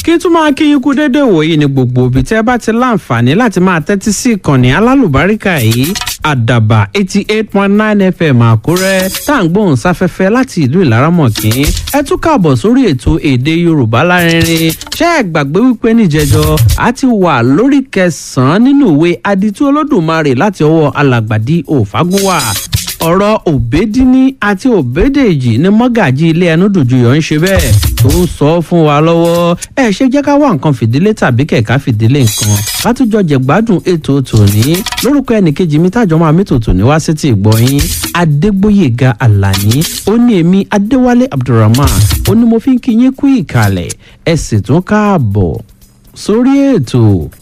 kí tún máa kí yín kú déédéé wòye ní gbogbo ibi tẹ́ bá ti láǹfààní láti máa tẹ́tí sí ìkànnì alálùbáríkà yìí àdàbà eighty eight point nine fm àkúrẹ́ tá à ń gbóhùn sáfẹ́fẹ́ láti ìlú ìlaramọ̀kín ẹ tún káàbọ̀ sórí ètò èdè yorùbá lárinrin ṣé ẹ gbàgbé wípé níjẹjọ a ti wà lórí kẹsàn-án nínú ìwé aditú olódùmarè láti ọwọ́ alàgbàdì òfagúnwà ọ̀rọ̀ òbédíní àti òbédèjì ní mọ́gàjì ilé ẹnu dùjúyọ̀ ń ṣe bẹ́ẹ̀ tó ń sọ fún wa lọ́wọ́ ẹ ṣe jẹ́ ká wá nǹkan fìdílé tàbí kẹ̀kẹ́ fìdílé nǹkan látújọ jẹ̀gbádùn ètò tòní lórúkọ ẹnìkejì mi tájọ máa mẹ́tò tòní wá sí ti ìgbọ̀yìn adégbóyèga alani ó ní èmi adéwálé abdulrahman ó ní mo fi ń kí yín kú ìkàlẹ̀ ẹ sì tún káàbọ̀ sórí ètò